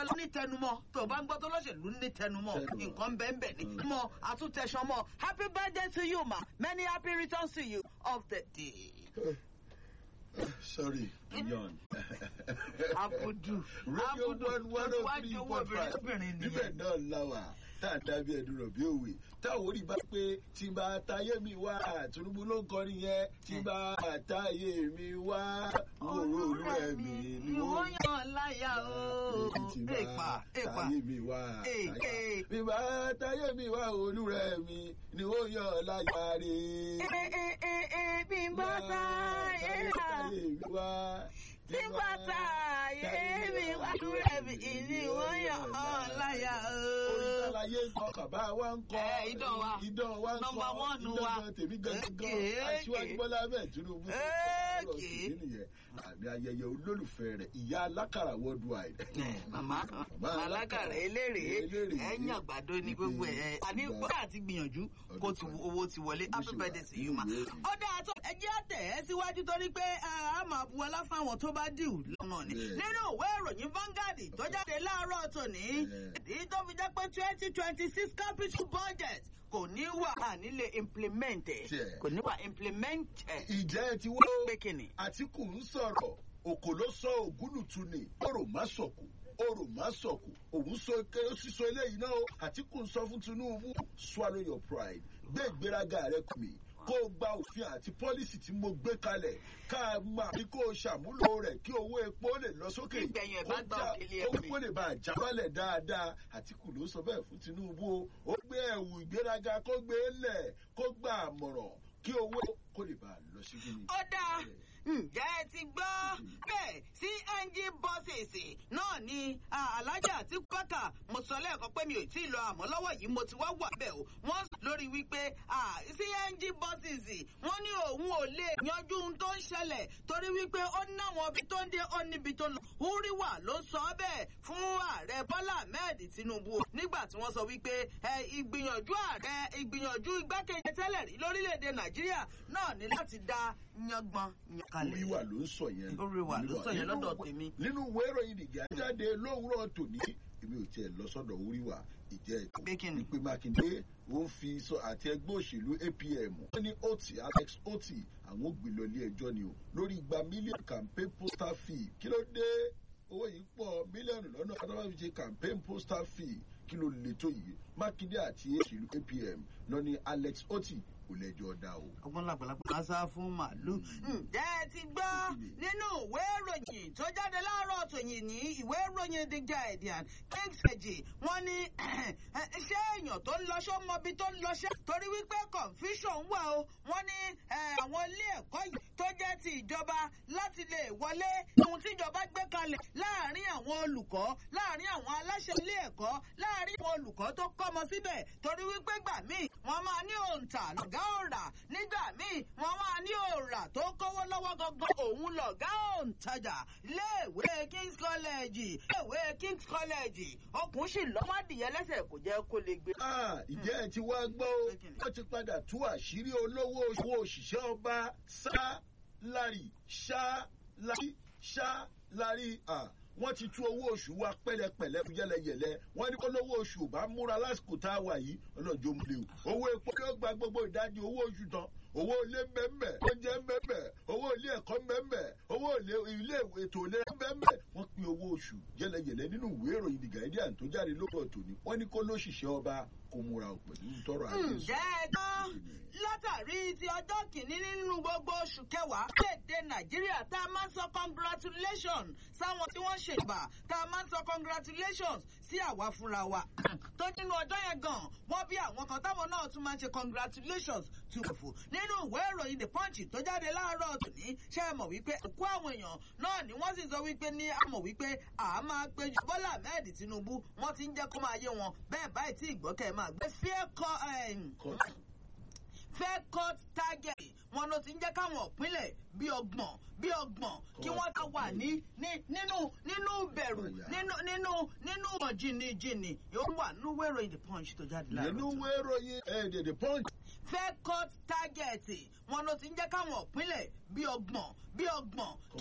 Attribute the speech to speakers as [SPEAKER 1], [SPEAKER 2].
[SPEAKER 1] lọ ní tẹnumọ́ tó o bá ń gbọ́ tó lọ́sẹ̀lú ní tẹnumọ́
[SPEAKER 2] Tẹnumọ́.
[SPEAKER 1] nǹkan bẹ́ẹ̀ bẹ́ẹ̀ ni mọ́ àtúntẹ̀sán mọ́ happy birthday to you ma many happy returns to you of the day.
[SPEAKER 2] sorry yawn.
[SPEAKER 1] abudu
[SPEAKER 2] radio
[SPEAKER 1] abudu
[SPEAKER 2] one one oh
[SPEAKER 1] wájú
[SPEAKER 2] three
[SPEAKER 1] owó
[SPEAKER 2] point
[SPEAKER 1] obìnrin
[SPEAKER 2] five
[SPEAKER 1] obìnrin
[SPEAKER 2] níbẹ̀
[SPEAKER 1] nìyẹn.
[SPEAKER 2] náà láwà tá a dábí ẹdun rọ̀ bí òwe táwọn orí bá pé tí bá táyé mi wá Tinubu ló ń kọrin yẹn tí bá táyé mi wá wòrò olúwẹ̀ mi ni
[SPEAKER 1] ìwọ
[SPEAKER 2] wọ́n
[SPEAKER 1] yàn láyà o.
[SPEAKER 2] tí
[SPEAKER 1] èèpà
[SPEAKER 2] bá
[SPEAKER 1] èèpà
[SPEAKER 2] táyé mi wá
[SPEAKER 1] Èè,
[SPEAKER 2] táyà.
[SPEAKER 1] èè.
[SPEAKER 2] bí bá táyé mi wá olúrẹ̀ mi ni wọ́n yàn láyà rè
[SPEAKER 1] ẹ ẹ ẹ ẹ bí n bá ta yé ra
[SPEAKER 2] táyé mi wá
[SPEAKER 1] tí n bá ta yé mi wá lúrẹ̀ mi ìní wọ́n yàn án láyà o.
[SPEAKER 2] oríṣàlàyé ń kọ bàbá wa ń kọ
[SPEAKER 1] Ẹ, idán wa.
[SPEAKER 2] idán wa ń kọ
[SPEAKER 1] Number one
[SPEAKER 2] idán
[SPEAKER 1] wa.
[SPEAKER 2] gan tèmi gangan
[SPEAKER 1] Èké,
[SPEAKER 2] aṣíwájú
[SPEAKER 1] èké.
[SPEAKER 2] bọ́lá bẹ́ẹ̀ tinubu
[SPEAKER 1] Èké.
[SPEAKER 2] ọ̀rọ̀ tèmi nìyẹn àmì ayẹyẹ olólùfẹ́ rẹ̀ ìyá alákàrà worldwide.
[SPEAKER 1] màmá alákàrà eléré
[SPEAKER 2] eléré.
[SPEAKER 1] ẹ̀yìn àgbàdo ní gbogbo ẹ̀ àní bóyá àti gbìyànjú kó ti owó ti wọlé happy birthday to you ma. ó dáa tó ẹjẹ́ àtẹ̀ ẹ́ síwájú torí pé a máa bu ọlá fáwọn tó bá dìú lọ́nà ni.
[SPEAKER 2] Bẹ́ẹ̀.
[SPEAKER 1] nínú ìwé ìròyìn Vanguard tó jáde láàárọ̀ tòní èyí tó fi jẹ́ pé twenty twenty six capital budget kò ní wà nílé implement ẹ̀
[SPEAKER 2] Tiẹ̀.
[SPEAKER 1] kò ní wà implement ẹ̀
[SPEAKER 2] ìjẹ́ ẹ ti wọ́
[SPEAKER 1] pé kìnnì.
[SPEAKER 2] àtìkù ń sọ̀rọ̀ òkò ló sọ ògúnùtù ni ọ̀rọ̀ má sọ̀kù ọ̀rọ̀ má sọ̀kù òun sọ ké ó sì sọ eléyìí náà o àtìkù ń sọ fún tinubu swallow your pride gbé ìgbéraga rẹ kù mí kó o gba òfin àti pọ́lísì tí mo gbé kalẹ̀ ká a máa bí kó o ṣàmúlò rẹ̀ kí owó epo lè lọ sókè
[SPEAKER 1] Ìgbẹ̀yìn ẹ̀
[SPEAKER 2] kó
[SPEAKER 1] bá gba
[SPEAKER 2] já-
[SPEAKER 1] òkèlè
[SPEAKER 2] kó
[SPEAKER 1] ẹ̀mí.
[SPEAKER 2] kó lè bá a jábálẹ̀ dáadáa àtìkù ló sọ bẹ́ẹ̀ fún tinubu o ó gbé ẹ̀wù ìgbéraga kó gbé lẹ̀ kó gba àmọ̀ràn kí owó kó lè bá a lọ sí gíní.
[SPEAKER 1] ó dáa ǹjẹ́ ẹ ti gbọ́ bẹ́ẹ̀ cng buses náà ni ah, alájà àti pàkà mo sọ lẹ́ẹ̀kan pé mi ò tí ì lọ àmọ́ lọ́wọ́ yìí mo ti wá wà bẹ́ẹ̀ o wọ́n sọ lórí wípé ah, cng buses wọ́n ní òun ò lè yanjú ohun tó ń ṣẹlẹ̀ torí wípé ó náwọn ibi tó ń dé ó níbi tó lọ húríwà ló sọ bẹ́ẹ̀ fún ààrẹ bọ́lá ahmed tinubu nígbà tí wọ́n sọ wípé ẹ, ìgbìyànjú ààrẹ ìgbìyànjú igbákejì tẹ́lẹ̀ rí lórílẹ̀‐èdè nàìjíríà náà ní láti dá yangbọn yankalẹ̀.
[SPEAKER 2] oríwà ló ń sọ yẹn.
[SPEAKER 1] Oríwà ló sọ yẹn lọ́dọ̀ tèmi.
[SPEAKER 2] nínú ìwé ìròyìn nìgbà jáde lówùúrọ̀ tòní èmi ò tiẹ̀ lọ sọ́dọ̀ oríwà ìjẹ́
[SPEAKER 1] Pé kí ni?
[SPEAKER 2] ìpè mákindé ó ń fi sọ àti ẹgbẹ́ òṣèlú apm wọ́n ní oti alex oti àwọn ògbé lọ ilé ẹjọ́ ni o lórí igba mílíọ̀nù campaign postal fee kí ló dé owó yìí pọ̀ mílíọ̀nù lọ́nà àtàwọn fi ṣe campaign postal fee kí ló le tó yìí mákindé àti òṣèlú apm lọ ní alex oti kò lẹ́jọ́ dá o.
[SPEAKER 1] ọgbọ́n làgbàlagbà máa sá fún màálù. ǹjẹ́ ẹ ti gbọ́ nínú ìwé ìròyìn tó jáde láàárọ̀ tòyìn ní ìwé ìròyìn the guardian kings kejì wọ́n ní ṣé èèyàn tó ń lọ́ṣọ́ mọbi tó ń lọ́ṣẹ́ torí wípé confusion wà o wọ́n ní eh, àwọn ilé ẹ̀kọ́ yìí tó jẹ́ ti ìjọba láti lè wọlé ohun tíjọba gbé kalẹ̀ láàárín àwọn olùkọ́ láàárín àwọn aláṣẹ ilé ẹ̀kọ́ láàárín àwọn olùkọ́ tó kọ́mọ síbẹ̀ torí wípé gbà míì wọ́n máa ní òǹtà lọ̀gá òǹrà nígbà míì wọ́n máa ní òǹrà tó kówó lọ́wọ́ gangan òun lọ̀gá òǹtajà iléèwé kings college iléèwé kings college ọkùnrin sì lọ́mọdìyẹ lẹ́sẹ̀ kò jẹ́ kó lè gbé.
[SPEAKER 2] Ah, ìjẹ́ ẹ ti wá gbọ́ ó wọ́n ti padà tú àṣírí olówó owó òṣìṣẹ́ ọba sá lárí ṣá lárí ṣá lárí à wọ́n ti tú owó oṣù wa pẹ́lẹ́pẹ́lẹ́ fún yẹ́lẹyẹ̀lẹ́ wọ́n ní kó lówó oṣù ò bá múra lásìkò tá a wà yìí ọlọ́jọ́ mú lé o owó epo yóò gba gbogbo ìdajì owó oṣù tán owó ilé mbẹ́mbẹ́ oúnjẹ mbẹ́mbẹ́ owó ilé ẹ̀kọ́ mbẹ́mbẹ́ owó ilé ilé ètò ìlera mbẹ́mbẹ́ wọ́n pín owó oṣù yẹ́lẹyẹ̀lẹ́ nínú ìwé ìròyìn The Guardian tó jáde lóòrọ̀ tòní wọ́n ní kó lóṣìṣẹ́ ọba kó múra ò pẹ̀lú tọrọ àjẹsọ.
[SPEAKER 1] ǹjẹ́ ẹ tán látàrí ti ọjọ́ kìíní nínú gbogbo oṣù kẹwàá léde nàìjíríà tá a máa ń sọ congratulations sáwọn tí wọ́n ṣèbà tá a máa ń sọ congratulations sí àwa fúnra wa tó nínú ọjọ́ yẹn gan wọ́n bí àwọn kan táwọn náà tún máa ń ṣe congratulations to ẹ̀fọ́ nínú ìwé ìròyìn the punch tó jáde láàárọ̀ tòní ṣe é mọ̀ wípé òkú àwọn èèyàn náà ni wọ́n sì sọ wípé ní àmọ̀ wípé à máa péjú bọ́lá ahmed tinubu wọ́n ti ń jẹ́ kó máa yé wọn bẹ́ẹ̀ báyìí tí ìgbọ́kẹ́ máa gbé fear call fair court target wọn ló ti ń jẹ́ káwọn ìpínlẹ̀ bíi ọgbọ̀n bíi ọgbọ̀n kí wọ́n ta wà ní nínú nínú bẹ̀rù nínú nínú nínú jìnnìjìnnì yóò wà nínú wẹ́rọ the punch tó jáde láàárọ̀
[SPEAKER 2] nínú wẹ́rọ yẹn the punch.
[SPEAKER 1] fair court target wọn ló ti ń jẹ́ káwọn ìpínlẹ̀ bíi ọgbọ̀n bíi ọgbọ̀n